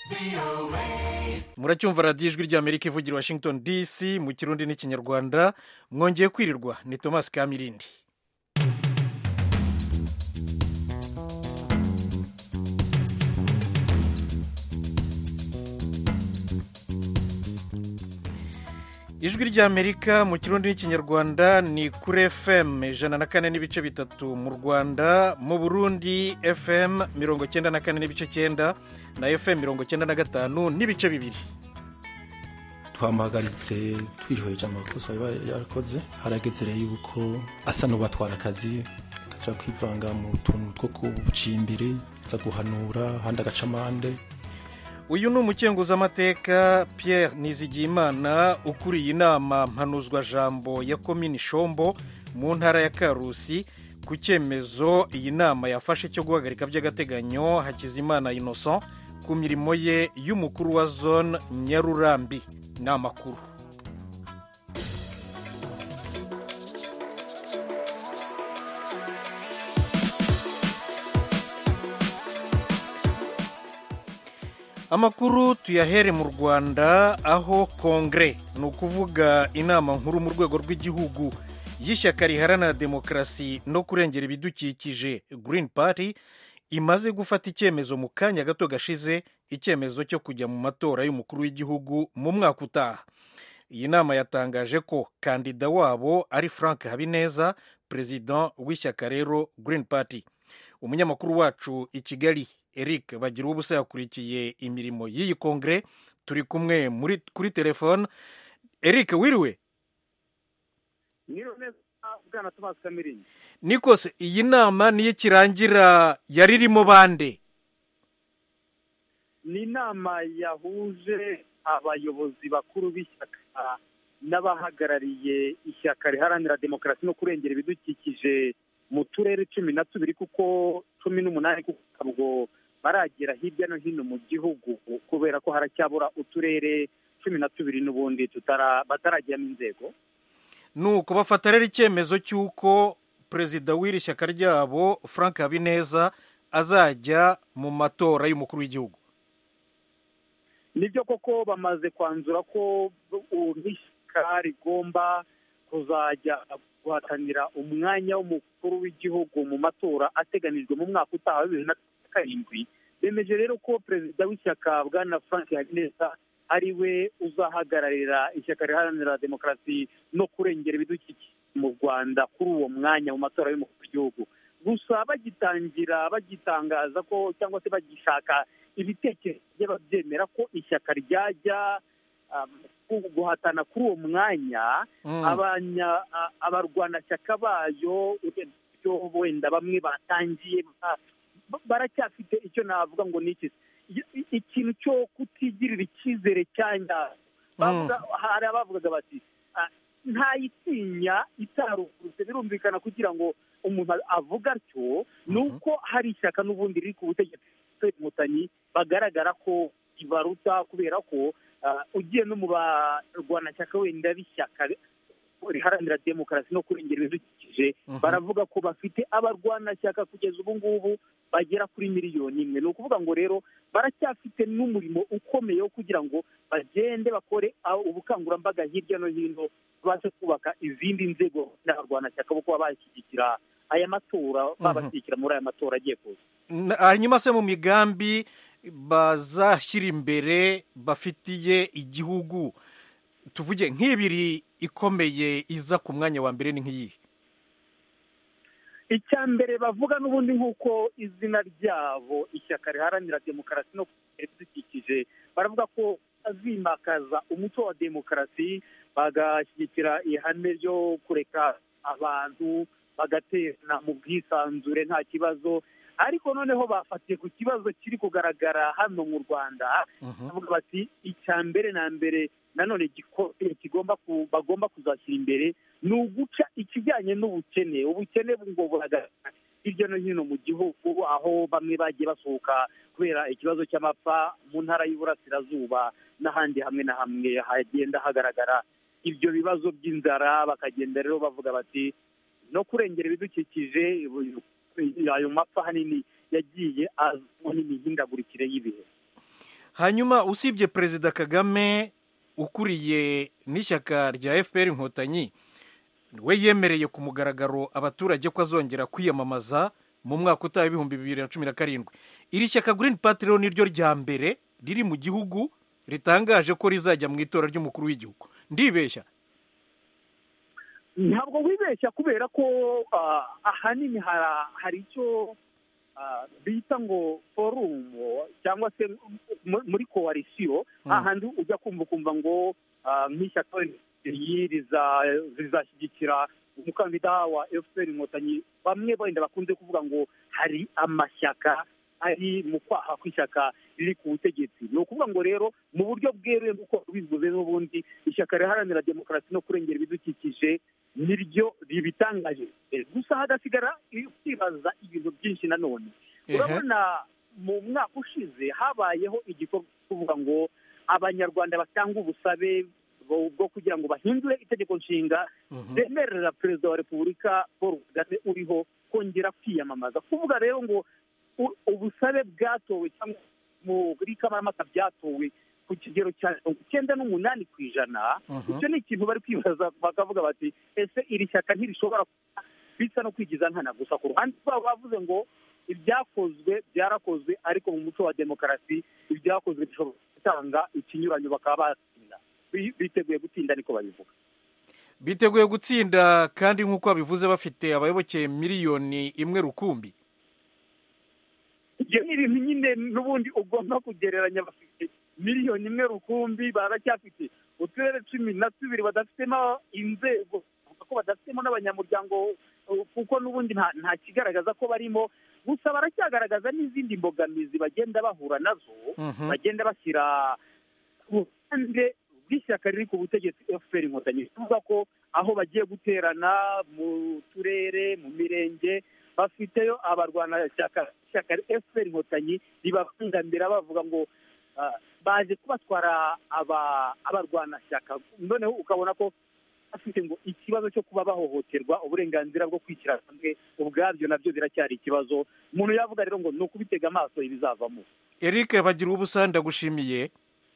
muracyumva radiyo ijwi ry'amerika ivugira washington dc mu kirundi n'ikinyarwanda mwongeye kwirirwa ni thomas kamirindi ijwi ry'amerika mu kirundi n'ikinyarwanda ni kuri fm ijana na kane n'ibice bitatu mu rwanda mu burundi fm mirongo cyenda na kane n'ibice cyenda na fm mirongo cyenda na gatanu n'ibice bibiri twamuhagaritse twihweje amakosa yaba yarakoze harageze rero yuko asa n'ubatwara akazi agaca kwivanga mu tuntu two kubucimbiri aza guhanura ahandi agaca amande uyu ni umukenguzamateka Pierre nizigiyimana ukuriye inama mpanuzwajambo ya komini shombo mu ntara ya karusi ku cyemezo iyi nama yafashe cyo guhagarika by'agateganyo hakizimana innocent ku mirimo ye y'umukuru wa zone nyarurambi ni amakuru amakuru tuyahere mu rwanda aho kongere ni ukuvuga inama nkuru mu rwego rw'igihugu y'ishyaka riharanira demokarasi no kurengera ibidukikije Green Party imaze gufata icyemezo mu kanya gato gashize icyemezo cyo kujya mu matora y'umukuru w'igihugu mu mwaka utaha iyi nama yatangaje ko kandida wabo ari frank habineza perezida w'ishyaka rero Green Party umunyamakuru wacu i kigali eric bagira ubusa yakurikiye imirimo y'iyi kongere turi kumwe muri kuri telefone eric wiriwe bwana tomasi kamiringi nikose iyi nama niyo ikirangira yari irimo bande ni inama yahuje abayobozi bakuru b'ishyaka n'abahagarariye ishyaka riharanira demokarasi no kurengera ibidukikije mu turere cumi na tubiri kuko cumi n'umunani kuko ntabwo baragera hirya no hino mu gihugu kubera ko haracyabura uturere cumi na tubiri n'ubundi bataragiramo inzego ni uko bafata rero icyemezo cy'uko perezida w'iri shyaka ryabo frank habineza azajya mu matora y'umukuru w'igihugu nibyo koko bamaze kwanzura ko ishyaka rigomba kuzajya guhatanira umwanya w'umukuru w'igihugu mu matora ateganijwe mu mwaka utaha wa bibiri na karindwi bemeje rero ko perezida w'ishyaka bwana frank habineza ari we uzahagararira ishyaka riharanira demokarasi no kurengera ibidukikije mu rwanda kuri uwo mwanya mu matora y'umukuru w'igihugu gusa bagitangira bagitangaza ko cyangwa se bagishaka ibitekerezo by'ababyemera ko ishyaka ryajya guhatana kuri uwo mwanya abarwanashyaka bayo wenda bamwe batangiye baracyafite icyo navuga ngo ni iki ikintu cyo kutigirira icyizere cyanya hari abavugaga bati ntayitinya itaruvutse birumvikana kugira ngo umuntu avuga atyo ni uko hari ishyaka n'ubundi riri ku butegetsi inkotanyi bagaragara ko ibaruta kubera ko ugiye no mu barwanashyaka wenda b'ishyaka riharanira demokarasi no kurengera ibidukikije baravuga ko bafite abarwanashyaka kugeza ubu ngubu bagera kuri miliyoni imwe ni ukuvuga ngo rero baracyafite n'umurimo ukomeye wo kugira ngo bagende bakore ubukangurambaga hirya no hino babashe kubaka izindi nzego n'abarwanashyaka bo kuba bashyigikira aya matora babashyigikira muri aya matora agiye kuza hanyuma se mu migambi bazashyira imbere bafitiye igihugu tuvuge nk'ibiri ikomeye iza ku mwanya wa mbere ni nk'iyihe icya mbere bavuga n'ubundi nk'uko izina ryabo ishyaka riharanira demokarasi no ibidukikije baravuga ko bazimakaza umuco wa demokarasi bagashyigikira ihame ryo kureka abantu bagaterana mu bwisanzure nta kibazo ariko noneho bafatiye ku kibazo kiri kugaragara hano mu rwanda bavuga bati icya mbere na mbere nanone kigomba bagomba kuzashyira imbere ni uguca ikijyanye n'ubukene ubukene ngo buragaragara hirya no hino mu gihugu aho bamwe bagiye basohoka kubera ikibazo cy'amapfa mu ntara y'uburasirazuba n'ahandi hamwe na hamwe hagenda hagaragara ibyo bibazo by'inzara bakagenda rero bavuga bati no kurengera ibidukikije ayo mapfa ahanini yagiye azamo n'imihindagurikire y'ibihe hanyuma usibye perezida kagame ukuriye n'ishyaka rya fpr inkotanyi we yemereye ku mugaragaro abaturage ko azongera kwiyamamaza mu mwaka utaha ibihumbi bibiri na cumi na karindwi iri shyaka green party rero niryo rya mbere riri mu gihugu ritangaje ko rizajya mu itora ry'umukuru w'igihugu ndibeshya ntabwo wibeshya kubera ko ah, ahanini hara- hari icyo ah, bita ngo forumu cyangwa se mu- muri koalisiyo Mm. hahandi ujya kumva ukumva ngo ah, nk'ishyaka iyi riza- rizashyigikira umukandida wa fpr inkotanyi bamwe wenda bakunze kuvuga ngo hari amashyaka ari mu kwaha kw'ishyaka riri ku butegetsi ni ukuvuga ngo rero mu buryo bweruye nk'uko bivuze n'ubundi ishyaka riharanira demokarasi no kurengera ibidukikije niryo ribitangaje gusa hagasigara kwibaza ibintu byinshi nanone Ehe. urabona mu mwaka ushize habayeho igikorwa cyo kuvuga ngo abanyarwanda batanga ubusabe bwo bwo kugira ngo bahindure itegeko nshinga Mhm. bemerera perezida wa repubulika paul kagame uriho kongera kwiyamamaza kuvuga rero ngo u- ubusabe bwatowe cyangwa muri kamarampaka byatowe ku kigero cya mirongo icyenda n'umunani ku ijana Mhm. icyo ni ikintu bari kwibaza bakavuga bati ese iri shyaka ntirishobora kuba bisa no kwigiza nkana gusa ku ruhande rwabo bavuze ngo ibyakozwe byarakozwe ariko mu muco wa demokarasi ibyakozwe bishobora gutanga ikinyuranyo bakaba batsinda Bi- biteguye gutsinda niko babivuga biteguye gutsinda kandi nk'uko babivuze bafite abayoboke miliyoni imwe rukumbi ibyo ni ibintu nyine n'ubundi ugomba kugereranya bafite miliyoni imwe rukumbi baracyafite uturere cumi na tubiri badafitemo inzego bavuga ko badafitemo n'abanyamuryango uh, kuko n'ubundi nta nta kigaragaza ko barimo gusa baracyagaragaza n'izindi mbogamizi bagenda bahura nazo Mhm. bagenda bashyira ku ruhande rw'ishyaka riri ku butegetsi fpr inkotanyi bivuga ko aho bagiye guterana mu turere mu mirenge bafiteyo abarwanashyaka ishyaka fpr inkotanyi ribabangamira bavuga ngo ah, baje kubatwara aba- abarwanashyaka noneho ukabona ko bafite ngo ikibazo cyo kuba bahohoterwa uburenganzira bwo kwishyira hamwe ubwabyo nabyo biracyari ikibazo umuntu yavuga rero ngo ni ukubitega amaso ibizavamo eric bagira ubusa ndagushimiye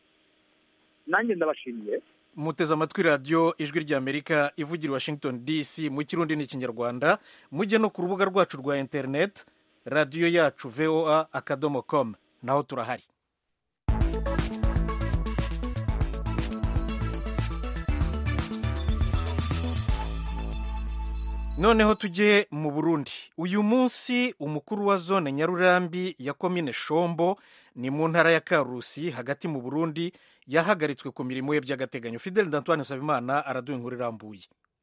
nanjye ndabashimiye muteze amatwi radiyo ijwi ry'amerika ivugira i washington dc mu kirundi n'ikinyarwanda mujye no ku rubuga rwacu rwa interineti radiyo yacu voa akadomo com naho turahari noneho tujye mu burundi uyu munsi umukuru wa zone nyarurambi ya komine shombo ni mu ntara ya karusi hagati mu burundi yahagaritswe ku mirimo ye by'agateganyo fidel d'antoine nsabimana araduha inkuru irambuye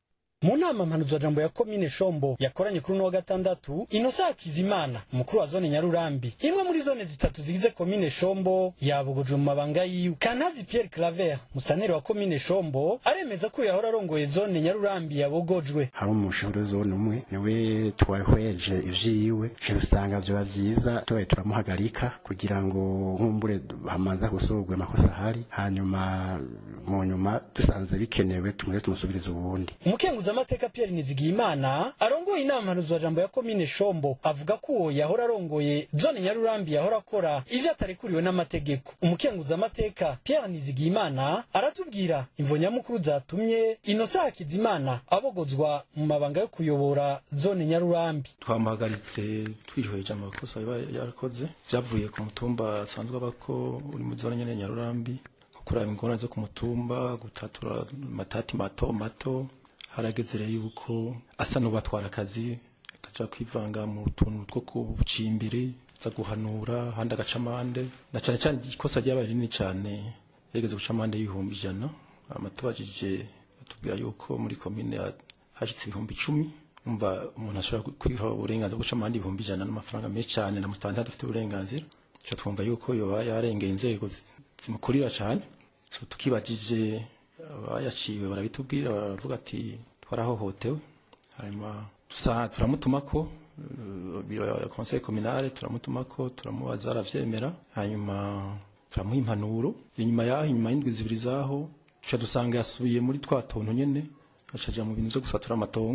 mu nama mpanuzwajambo ya komine shombo yakoranye kuri uno wa gatandatu inosa hakizimana umukuru wa zone nyarurambi imwe muri zone zitatu zigize komine shombo yabugujwe mu mabanga yiwe kantazi pierre claver musaneri wa komine shombo aremeza ko yahora arongoye zone nyarurambi yabogojwe hari umushinga zone umwe niwe twahweje ivyiwe ivyo usanga vyoba vyiza tubaye turamuhagarika kugira ngo nkumbure hamaze gusurugwa amakosa ahari hanyuma mu nyuma dusanze bikenewe tumure tumusubirize ubundi umukenguzamateka pierre nizigiyimana arongoye inama mpanuzwajambo ya komine shombo avuga ko uwo yahora arongoye zone nyarurambi yahora akora ivyo atarekuriwe n'amategeko umukenguzamateka pierre nizigiyimana aratubwira imvo nyamukuru zatumye inosa hakizimana abogozwa mu mabanga yo kuyobora zone nyarurambi twamuhagaritse twihweje amakosa yaba yarakoze vyavuye ku mutumba asanzwe abako uri muri zone nyene nyarurambi kuraba ingorane zo ku mutumba gutatura amatati mato mato harageze rero yuko asa n'ubatwara akazi akaja kwivanga mu tuntu two kucimbiri za guhanura handi agaca amande na cane cane ikosa ryabaye rinini cane yageze guca amande y'ibihumbi ijana amatubajije batubwira yuko muri komine hashitse ibihumbi icumi umva umuntu ashobora kwiha uburenganzira bwo guca amande ibihumbi ijana n'amafaranga menshi cyane na musitani adafite uburenganzira tuca twumva yuko yoba yarengeye inzego zi- zimukurira cyane So tukibagije abayaciwe barabitubwira baravuga ati twarahohotewe hanyuma dusa- turamutumako eh, biro ya conseil communale turamutumako turamubaza aravyemera hanyuma turamuha impanuro inyuma yaho inyuma y'indwi zibiri zaho tuca dusanga yasubiye muri twa tuntu nyene acaja mu bintu vyo gusatura amatongo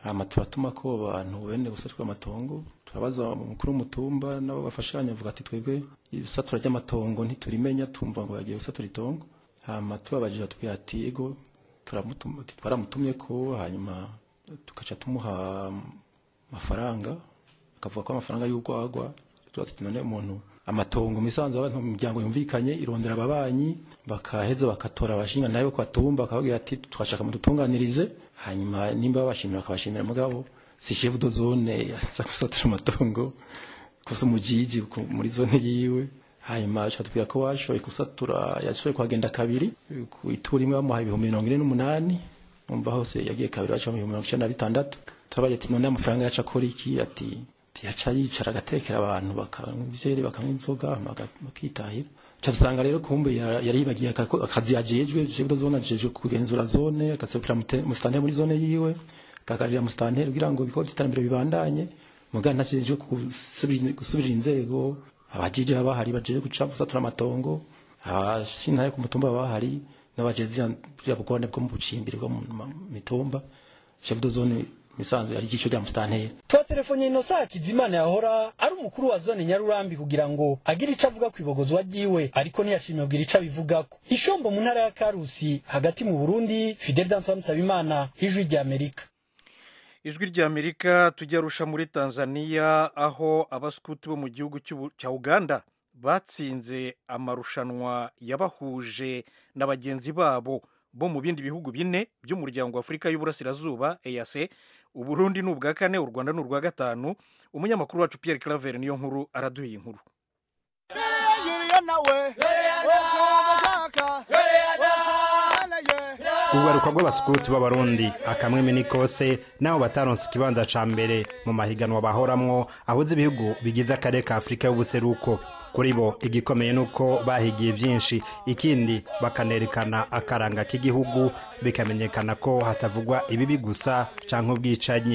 hama turatuma ko abantu bene gusatura amatongo turabaza umukuru w'umutumba nabo bafashanya avuga ati twebwe isatura ry'amatongo ntiturimenya tumva ngo yagiye gusatura itongo hama tubabajije atubwira ati ego turamutumye twaramutumye ko hanyuma tugaca tumuha amafaranga akavuga ko amafaranga y'urwagwa tuti none umuntu amatongo misanzu abantu mu miryango yumvikanye irondera ababanyi bakaheza bakatora abashinga nayo ko atumba akababwira ati twashaka mudutunganirize hanyuma nimba babashimira akabashimira mugabo si chef de zone yaza gusatura amatongo kosa umujiji muri zone yiwe hanyuma atubwira ko washoboye gusatura yashoboye kuhagenda kabiri ku ituri imwe bamuhaye ibihumbi mirongo ine n'umunani umva hose yagiye kabiri baca mu bihumbi mirongo icyenda na bitandatu turabaye ati none amafaranga yaca akora iki ati yaca yicara agatekera abantu bakanywa ivyeri bakanywa inzoga bakitahira cyasanga rero kumbe yari yibagiye akazi yajejwe chef de zone ajejwe kugenzura zone agasubira musitanteri muri zone yiwe akagarira musitanteri kugira ngo ibikorwa by'iterambere bibandanye mugana ntajejwe gusubirira inzego abajije baba bahari baje guca gusatura amatongo abashintare ku mutumba baba bahari n'abajezi ya bugone bwo mu bucimbiri bwo mu mitumba chef de zone misanzu yari igico rya musitanteri twatelefone inosa hakizimana yahora ari umukuru wa zone nyarurambi kugira ngo agire ico avuga kwibogozwa ryiwe ariko ntiyashimye kugira ico abivugako ishombo mu ntara ya karusi hagati mu burundi fidel d'antoine nsabimana ijwi rya amerika ijwi rya amerika tujya rusha muri tanzania aho abaskuti bo mu gihugu cya uganda batsinze amarushanwa yabahuje na bagenzi babo bo mu bindi bihugu bine by'umuryango wa afurika y'uburasirazuba ease uburundi ni ubwa kane u rwanda ni urwa gatanu umunyamakuru wacu pierre claver niyo nkuru araduha inkuru ugaruka rw'abasikuti b'abarundi akamweme n'ikose nabo bataronse ikibanza ca mbere mu mahiganwa bahoramwo ahuze ibihugu bigize akarere ka afurika y'ubuseruko kuri bo igikomeye ni uko bahigiye byinshi ikindi bakanerekana akaranga k'igihugu bikamenyekana ko hatavugwa ibibi gusa canke ubwicanyi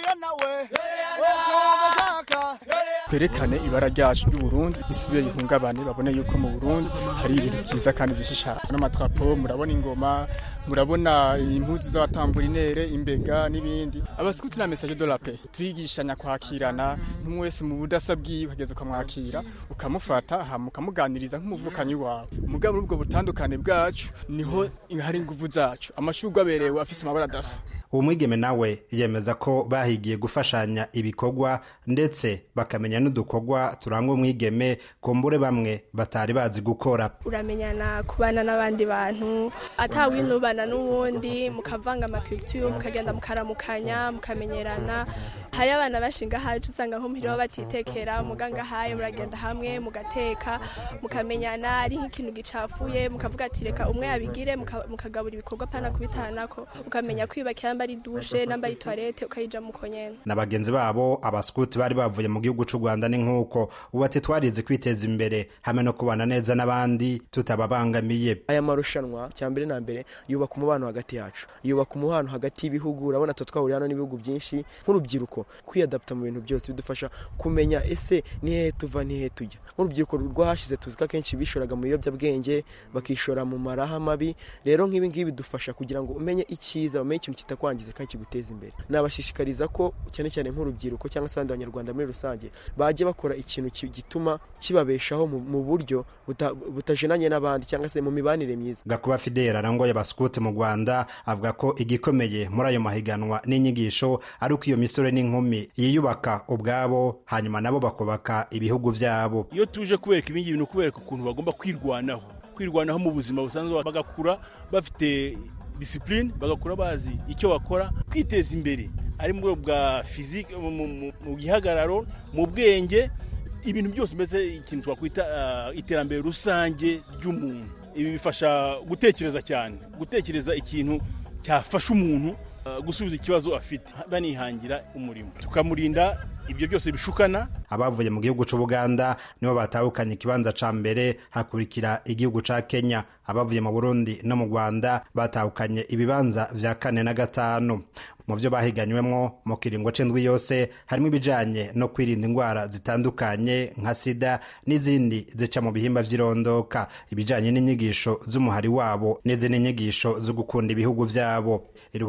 twerekane ibara ryacu ry'uburundi bisubire rihungabane babone yuko mu burundi hari ibintu byiza kandi bishisha n'amatwapo murabona ingoma murabona impuzu z'abatamburinere imbega n'ibindi abasikuti na message de la paix twigishanya kwakirana n'umwe wese mu budasa bwiwe ukageza ukamwakira ukamufata hama ukamuganiriza nk'umuvukanyi wawe mugabo muri ubwo butandukane bwacu niho hari inguvu zacu amashurwe aberewe afise amabara adasa uwo mwigeme nawe yemeza ko bahigiye gufashanya ibikorwa ndetse bakamenya n'udukorwa turanga umwigeme kumbure bamwe batari bazi gukora uramenyana kubana n'abandi bantu atawinubana n'uwundi mukavanga amakulture mukagenda mukaramukanya mukamenyerana hari abana bashinga hacu usanga nko muhira batitekera muganga haye muragenda hamwe mugateka mukamenyana ari nk'ikintu gicafuye mukavuga ati reka umwe yabigire mukagabura ibikorwa pana kubitanako ukamenya kwiyubakira namba ari dushe namba ari toilette ukayija muko nyene na bagenzi babo abaskuti bari bavuye mu gihugu c'u Rwanda ni nkuko ubu ati twarize kwiteza imbere hamwe no kubana neza n'abandi tutababangamiye aya marushanwa cyambere na mbere yubaka umubano hagati yacu yubaka umubano hagati y'ibihugu urabona twe twahuriye hano n'ibihugu byinshi nk'urubyiruko kwiyadapta mu bintu byose bidufasha kumenya ese ni hehe tuva ni hehe tujya nk'urubyiruko rwahashize tuzi ko akenshi bishoraga mu biyobyabwenge bakishora mu maraha mabi rero nk'ibi ngibi bidufasha kugira ngo umenye icyiza umenye ikintu kitakwangiza kandi kiguteza imbere nabashishikariza ko cyane cyane nk'urubyiruko cyangwa se abandi banyarwanda muri rusange bajye bakora ikintu gituma kibabeshaho mu buryo butajenanye n'abandi cyangwa se mu mibanire myiza gakuba fidela arangoye abasikuti mu rwanda avuga ko igikomeye muri ayo mahiganwa n'inyigisho ari uko iyo misore n'inkumi yiyubaka ubwabo hanyuma nabo bakubaka ibihugu byabo iyo tuje kubereka ibingi bintu kubereka ukuntu bagomba kwirwanaho kwirwanaho mu buzima busanzwe bagakura bafite disipurine bagakura bazi icyo bakora kwiteza imbere ari mu rwego bwa fizike mu gihagararo mu bwenge ibintu byose mbese ikintu twakwita iterambere rusange ry'umuntu ibi bifasha gutekereza cyane gutekereza ikintu cyafasha umuntu gusubiza ikibazo afite banihangira umurimo tukamurinda ibyo byose bishukana abavuye mu gihugu c'ubuganda nibo batahukanye ikibanza ca mbere hakurikira igihugu ca kenya abavuye mu burundi no mu rwanda batahukanye ibibanza vya kane na gatanu mu byo bahiganywemo mu kiringo c'indwi yose harimo ibijanye no kwirinda indwara zitandukanye nka sida n'izindi zica mu bihimba vy'irondoka ibijanye n'inyigisho z'umuhari wabo n'izindi nyigisho zo gukunda ibihugu vyabo iruhande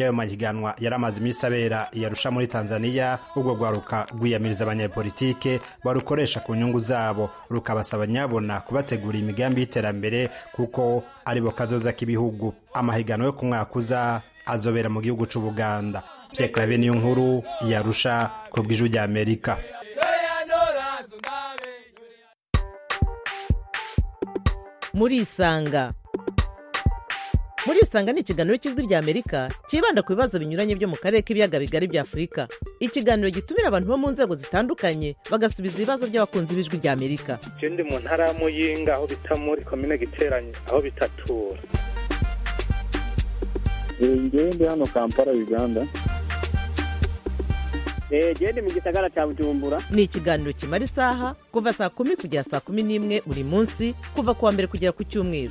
ry'ayo mahiganwa yari amaze iminsi abera yarusha muri tanzania urwo rwaruka rwiyamiriza abanyepolitike barukoresha ku nyungu zabo rukabasaba nyabona kubategura imigambi y'iterambere kuko aribo kazoza k'ibihugu amahiganwa yo ku mwaka uza azobera mu gihugu c'ubuganda pierre clave niyo nkuru yarusha ku bw'ijwi rya amerika murisanga murisanga ni ikiganiro cy'ijwi rya amerika cyibanda ku bibazo binyuranye byo mu karere k'ibiyaga bigari bya afurika ikiganiro gitumira abantu bo mu nzego zitandukanye bagasubiza ibibazo by'abakunzi b'ijwi rya amerika je ndi mu ntara ya muyinga aho bita muri komine giteranye aho bitatura ngewe ndi hano kampala uganda genda mu gisagara cya bujumbura ni ikiganiro kimara isaha kuva saa kumi kugera saa kumi n'imwe buri munsi kuva ku wa mbere kugera ku cyumweru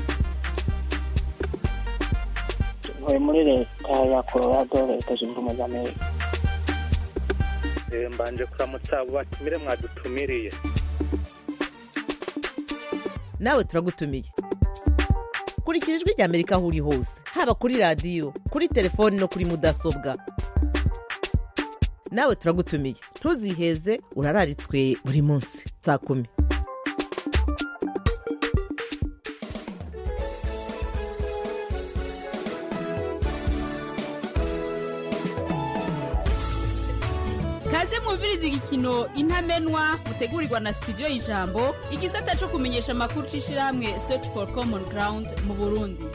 ntuye muri leta ya colorado leta zunze ubumwe za amerika Eh, mbanje kuramutsa abo batumire mwadutumiriye nawe turagutumiye kurikira ijwi rya amerika aho uri hose haba kuri radiyo kuri telefoni no kuri mudasobwa nawe turagutumiye ntuziheze urararitswe buri munsi saa kumi kaze mwumviriza igikino intamenwa mutegurirwa na studio y'ijambo igisata cyo kumenyesha amakuru c'ishirahamwe search for common ground mu burundi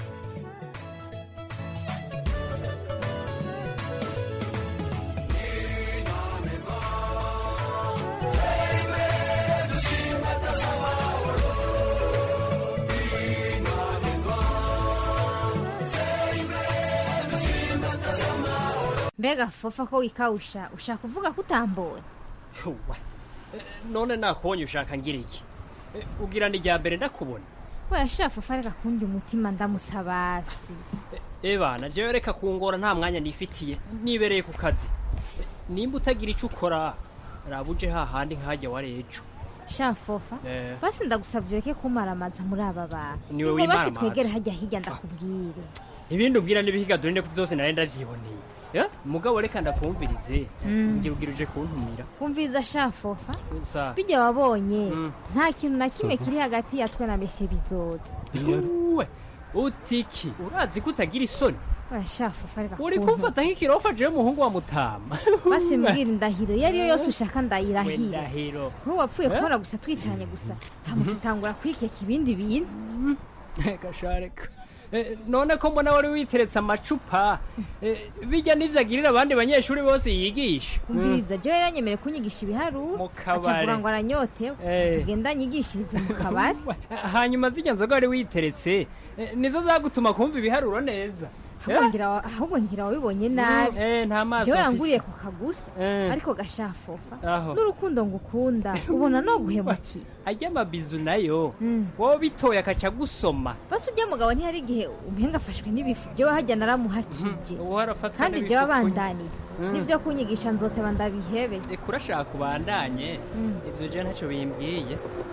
mbega fofa ko wikawusha ushaka kuvuga ko utambura Uwa. Eh, none nakubonye ushaka ngira iki Eh, ugira ni irya mbere ndakubona we yashira fofa reka kundi umutima ndamusabasi ebana jewe reka kungora nta mwanya nifitiye nibereye ku kazi Eh, nimba utagira icyo ukora raba uje hahandi nkajya wari ejo sha fofa Eh. basi ndagusabye ureke kumaramaza muri aba bantu Niwe Ingo basi wimaramaza. twegere hajya hirya ndakubwire ibindi umbwira n'ibihiga dore ndeko byose nari ndavyiboneye Eh, mugabo reka ndakumvirize Mm. ngira ugira uje kuntumira umviza sha fofa sa bijya wabonye Mm. nta kintu na kimwe kiri hagati ya twe na mesi bizoza uwe utiki urazi ko utagira isoni we sha fofa reka uri kuntu. kumfata nk'ikirofa jewe umuhungu wa mutama basi mbwira indahiro iyo ariyo yose ushaka ndayirahira ndahiro nk'uwapfuye Eh? kubona gusa twicanye gusa hamutangura kwikeka ibindi bintu gashareka Eh, none ko mbona wari witeretse amacupa eh, bijya n'ivyo agirira abandi banyeshuri bose yigisha umviriza jewe yaranyemere kunyigisha ibiharuro kabare. acavuga ngo aranyotewe Eh. tugenda nyigishirize mu kabari hanyuma zijya nzoga wari witeretse eh, nizo zagutuma kumva ibiharuro neza ahubwo ngira- ahubwo ngira wabibonye nabi eh, nta maso jewe mfise. yanguriye ku kagusa Eh. ariko gashafofa Aho. n'urukundo ngukunda ubona no guhemukira ajya amabizu nayo Mm. wowe bitoye akaca gusoma basi ujya mugabo ntihari igihe umpenga afashwe n'ibifu jewe hajya naramuhakije ubu harafatwa kandi n'ibifu jewe kuny- abandanira Mm. n'ibyo kunyigisha nzoteba ndabihebe Eka urashaka ubandanye Mm. ivyo je ntacyo bimbwiye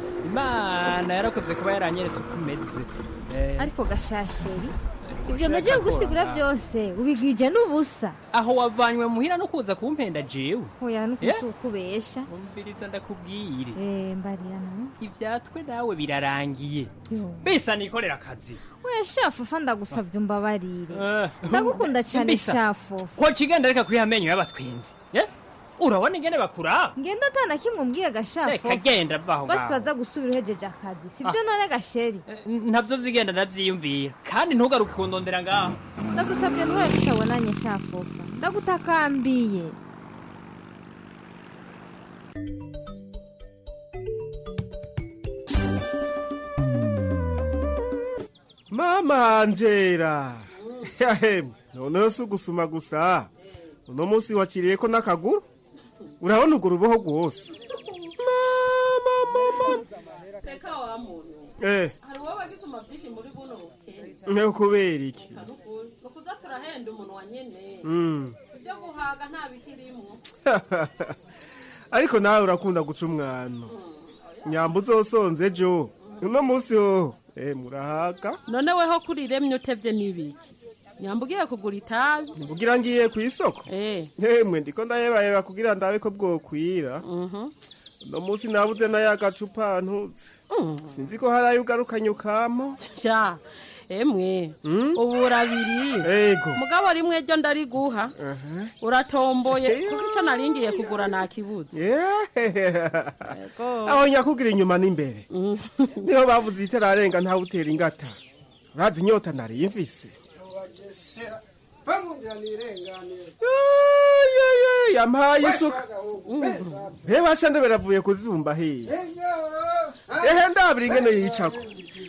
imana yarakoze kuba yaranyeretse uko umeze Eh, ariko gashasheri ibyo ushaka mujye gusigura kora. byose ubigwije n'ubusa aho wavanywe muhira no kuza kumpenda jewe hoya Eh? nukusukubesha umviriza ndakubwire eh mbarira no ivyatwe nawe birarangiye Yo. bisa nikorera akazi we shafufa ndagusavye umbabarire Eh, ndagukunda cyane mbisa. shafufa ko kigenda reka kuri amenyo y'abatwenzi Eh? urabona ingene bakura ngenda atana kimwe umbwiye reka gashafufa genda vaho basi ngaho turaza gusubira uhejeje akazi sibyo none gasheri ntavyo zigenda ndavyiyumvira kandi ntugaruke kundondera ngaho ndagusabye ntura tutabonanye shafufa ndagutakambiye mama angela yahemwe noneho si ugusuma gusa uno munsi wakiriye ko n'akaguru urabona urwo ruboho rwose reka wa muntu eh hari uwo bagisoma byinshi muri buno bukene ne kubera iki ni ukuza turahenda umunwa nyene Mm. ibyo guhaga nta bikirimwo ariko nawe urakunda guca umwano nyamba uzosonze ejo uno munsi ho eh murahaga none weho kuri remye utevye n'ibiki nyamba ugiye kugura itabi mbugira ngiye ku isoko eh yemwe ndiko ndayebayeba kugira ndabe ko bwokwira uno munsi nabuze nayo agacupa ntutse sinzi ko hari ayo ugarukanye ukama sha emwe ubura abiri ego mugabo rimwe ryo ndariguha uratomboye kuko icyo naringiye kugura nakibuze aho nyakugira inyuma n'imbere niho bavuze itararenga ntawe utera ingata urazi inyota nari mfise yampaye isuka reba shande beravuye kuzumba hiya ehe ndabira ingene yicako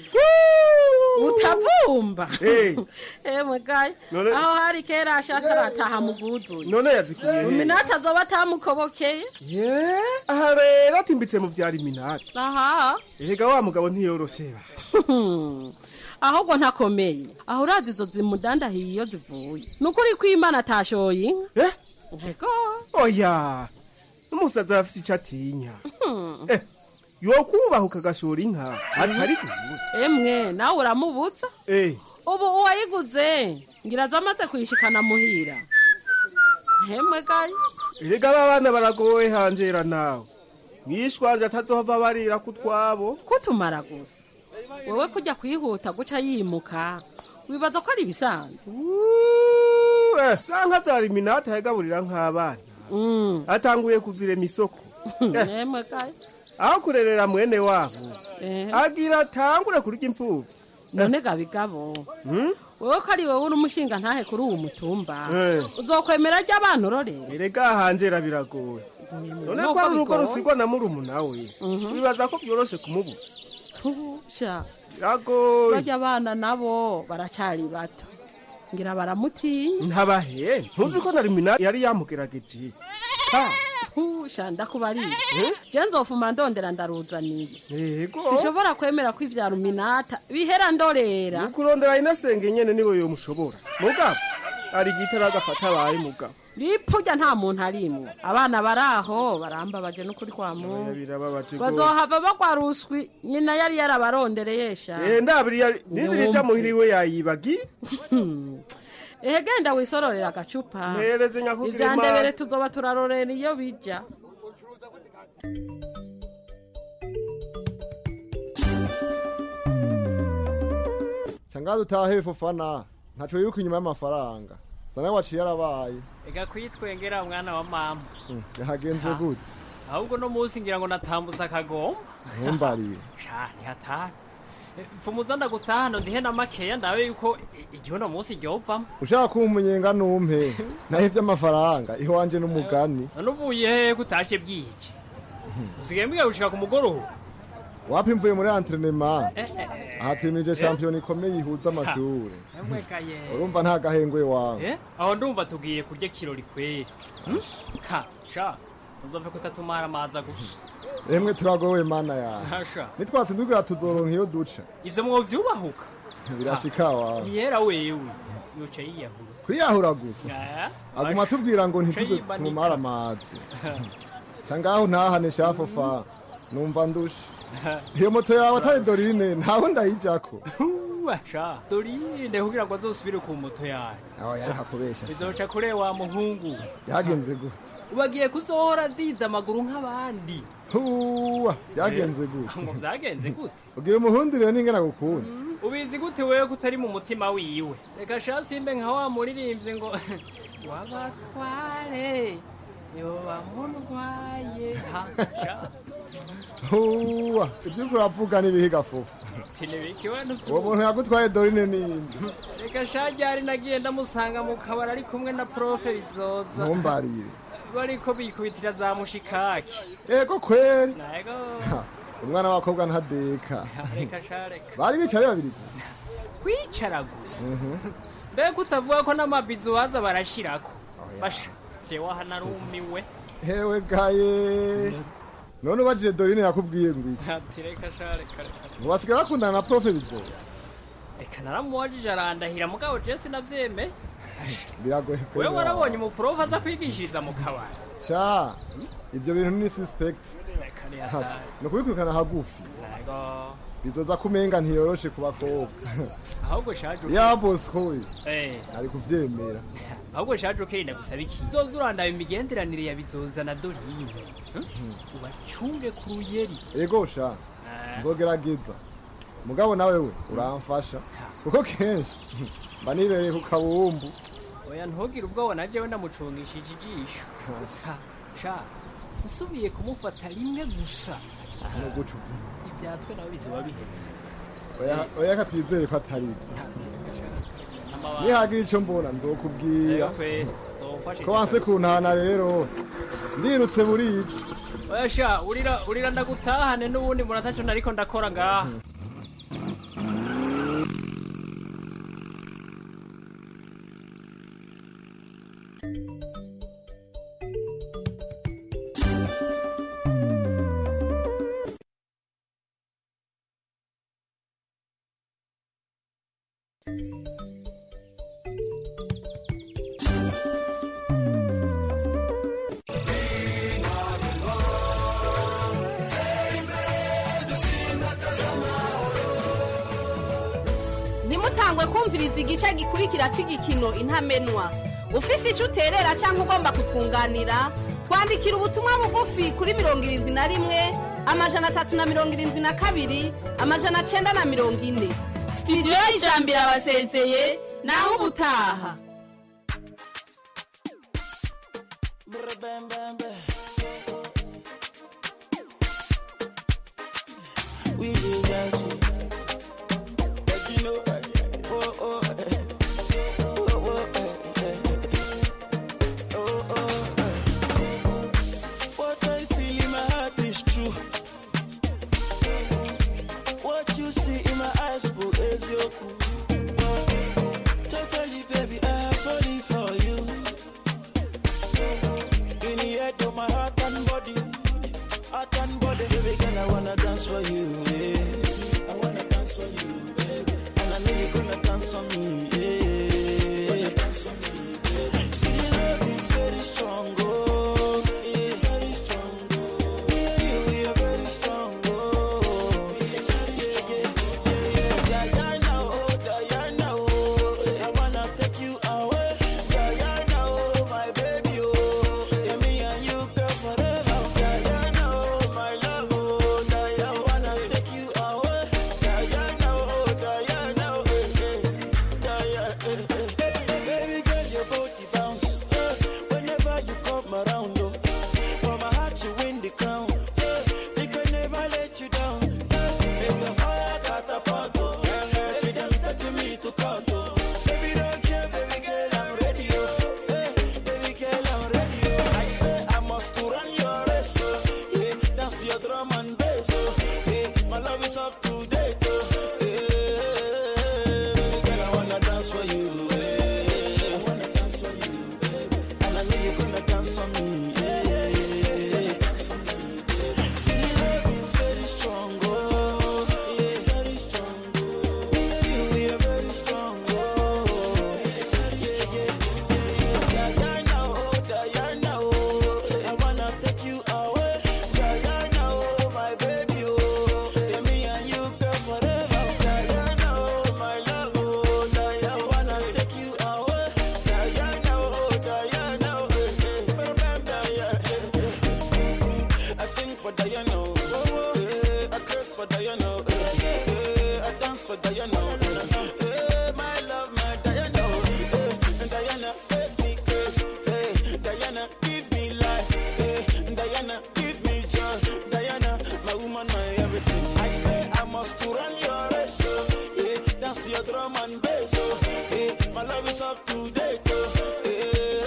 utavumba Eh. emwe gayi None- aho hari kera ashaka arataha muguzuye none yazikuye he iminota azoba atamukobokeye ye aha rero atimbitse mu vyari minata aha erega wa mugabo ntiyoroshe ba ahubwo ntakomeye aho urazi izo zimudandahiye iyo zivuye ni ukuri ko imana atashoye inka ego oya n'umusazi arafise ico atinya Eh, yokubahuka agashora inka atari kuvuga emwe nawe uramubutsa Eh, ubu uwayiguze ngira aza amaze kuyishikana muhira hemwe gayi erega aba bana baragoye hanjera nawe mwishwanje atazohava barira ku twabo kutumara gusa wowe kujya kwihuta guca yimuka wibaza ko ari ibisanzwe Eh, za nka zari minata yagaburira nk'abana atanguye kuzirema isoko Eh, hemwe gayi aho kurerera mwene wabo Eh. agira atangure kurya imfuvyi none gabigabo wowe ko ari wowe uri umushinga ntahe kuri uwo mutumba Eh. uzokwemera ryo abana urorera erega hanjera biragoye none ko Nuko ari urugo bigoye. rusigwa na murumuna we wibaza ko vyoroshe kumubuza sha biragoye barya abana nabo baracari bato ngira baramutinya ntabahe ntuzi ko nari mina yari yamugerageje Ha, sha ndakubarira je nzofuma ndondera ndaruzaniye yego sishobora kwemera ko ivya ruminata bihera ndorera ukurondera inasenge nyene niwe yomushobora mugabo ari igitara agafata abaye mugabo ripurya nta muntu arimwo abana baraho barambabaje n'ukuri kwa Oya, muntu birababaje gose. bazohava bagwa ruswi nyina yari yarabarondereye sha Eh, ndabiri yari nizirija muhiri we yayibagi ehe genda wisororera agacupa Mpereze nyakubwira ivyandebere Imana. tuzoba turarorera iyo bija Shangazi utahe fofana ntaco yuko inyuma y'amafaranga zana waciye arabaye ega kwitwengera mwana wa mama Hmm, yahagenze Ha. gute ahubwo no munsi ngira ngo natambuza akagomba ntumbarire sha ntihatana mfumuza ndagutahano ndihe na makeya ndabe yuko i- igihe uno munsi ryovamo ushaka kumpa umunyenga numpe naho ivy'amafaranga iwanje n'umugani none uvuye hehe ko utashe bwije usigaye mbwiye gushika ku mugoroba wapi mvuye muri entrenema Eh, eh, eh. aha twimije shampiyona ikomeye ihuza amashure Emwe kaye. urumva nta gahengwe wawe Eh, aho ndumva tugiye kurya kirori kweri Hmm? ha sha uzove kutatumara amaza gusa emwe turagowe mana yawe hasha nitwasindukira tuzoronka iyo duca ivyo mwovyubahuka birashika wawe niyera wewe yoca yiyahura kwiyahura gusa Ah, aguma atubwira ngo Ca ntituze yimanika. tumumare amazi cangaho ntahane shafofa numva ndushe iyo moto yawe atari dorine ntawe ndayijako washa dorinde kugira ngo azosubire ku moto yawe aho yari hakubesha bizoca kure wa muhungu byagenze gute ubagiye kuzohora diza amaguru nk'abandi huwa byagenze gute ngo vyagenze gute ugira umuhundire n'ingana gukunda ubizi gute wewe kutari mu mutima wiwe reka sha simbe nka wa muririmbye ngo wabatware yoba murwaye ha sha huwa ibyo uriko uravuga n'ibihiga fufu tinibiki we uwo muntu yagutwaye dorine ninde reka sha ryari nagiye ndamusanga mu kabari ari kumwe na profe bizoza ntumbarire bariko bikubitira za mushikaki ego kweri nego Ha, umwana w'abakobwa ntadeka reka sha reka bari bicaye babiri gusa kwicara gusa Mhm. mbega utavuga ko n'amabizu waza barashirako basha jewe aha narumiwe hewe gaye none ubajije dorine yakubwiye ngo iki ati reka sha reka reka ngo basigaye bakundana na profe bizo reka naramubajije arandahira mugabo je sinavyemeye biragoye wewe kwera. warabonye umuprofe aza kwigishiriza mu kabari sha ibyo bintu ni suspect reka Hasha, ni ukubikurikirana hagufi nego bizoza kumenga ntiyoroshe ku bakobwa ahubwo shaje ya bosco we eh ari kuvyemera ahubwo shaje ukirinda gusaba iki zoza urandaba imigenderanire ya bizoza na dorine ubacunge ku ruyeri ego sha nzogerageza mugabo nawe we uramfasha kuko kenshi mba nibereye ku kabumbu oya ntugire ubwoba na jewe ndamucungishije ijisho Ha, sha usubiye kumufata rimwe gusa no guca uvuga ivyatwe nawe bizoba bihetse Oya- oya ka twizere ko atari ivyo nihagira ico mbona nzokubwira ko wanse kuntana rero ndirutse burije oya sha urira urira ndagutahane n'ubundi mbona ataco nariko ndakora ngaha ntimutangwe kumviriza igice gikurikira cy'igikino intamenwa ufise icyo uterera cyangwa ugomba kutwunganira twandikira ubutumwa bugufi kuri mirongo irindwi na rimwe amajana atatu na mirongo irindwi na kabiri amajana cyenda na mirongo ine sitidiyo y'ijambo irabasezeye naho ubutaha We is out But you know, oh, oh, eh, oh, oh, eh, eh, oh, oh, eh. What I feel in my heart is true. What you see in my eyes, boo, is your cool. Totally, baby, I'm falling for you. In the head of my heart and body, heart and body, baby girl, I wanna dance for you. Yeah. I wanna dance for you, baby. And I know you're gonna dance for me. Yeah. Dance for me, baby. See, the love is very strong. Oh, yeah. very strong. Oh, me and you, we are very strong. Oh, yeah, yeah, yeah, yeah. Diana, oh, Diana, oh, I wanna take you away. Diana, oh, my baby, oh, yeah, me and you, girl, forever. Diana, oh, my love, oh, Diana, I wanna take you away. Diana, oh, Diana, oh, eh, eh, Diana, eh, eh, eh. Baby girl, your body bounce eh, whenever you come around. Oh. For my heart, you win the crown. eh, We can never let you down. eh. Make the fire catapult. Oh. Baby, them taking me to court. Oh. Say we don't care, baby girl, I'm ready. Oh. Eh, baby girl, I'm ready. Oh. I say I must to run your race. Oh. Yeah, dance to your drum and bass. Oh. Yeah, my love is up to date. Oh. Yeah, baby girl, I wanna dance for you. Yeah, I wanna dance for you, baby. And I know you're gonna dance for me. Yeah, yeah, yeah, yeah. Dance for me, baby. See, love is very strong. Oh, yeah, very strong. Oh, me and you, we are very strong. Oh, yeah, yeah, yeah, yeah. Diana, oh, Diana, oh, I wanna take you away. Diana, oh, my baby, oh, yeah, me and you, girl, forever. Diana, oh, my love, oh, Diana, I wanna take you away. Diana, oh, Diana, oh, eh, eh, bam, bam, Diana, eh, eh. I sing for Diana, oh, oh, eh, I curse for Diana, oh, eh, eh, I dance for Diana, oh, eh, my love, my Diana, oh, eh, Diana, make me curse, eh, Diana, give me life, eh, Diana, give me joy, Diana, my woman, my everything. I say I must to run your race, oh, yeah, dance to your drum and bass, oh, yeah, my love is up to date, oh,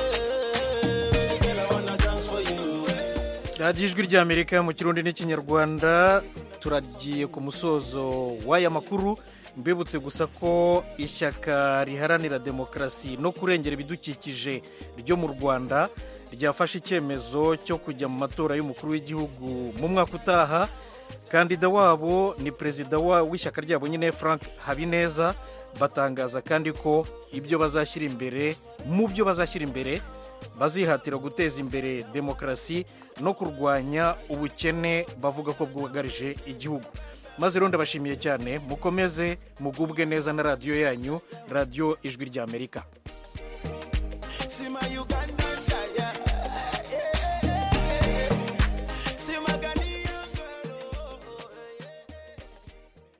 yeah, baby girl, I wanna dance for you. radiyo ijwi ry'amerika mu kirundi n'ikinyarwanda turagiye ku musozo w'aya makuru mbibutse gusa ko ishyaka riharanira demokarasi no kurengera ibidukikije ryo mu rwanda ryafashe icyemezo cyo kujya mu matora y'umukuru w'igihugu mu mwaka utaha kandida wabo ni perezida wa- w'ishyaka ryabo nyine frank habineza batangaza kandi ko ibyo bazashyira imbere mu byo bazashyira imbere bazihatira guteza imbere demokarasi no kurwanya ubukene bavuga ko bwugarije igihugu maze rero ndabashimiye cyane mukomeze mugubwe neza na radiyo yanyu radiyo ijwi ry'amerika See my Uganda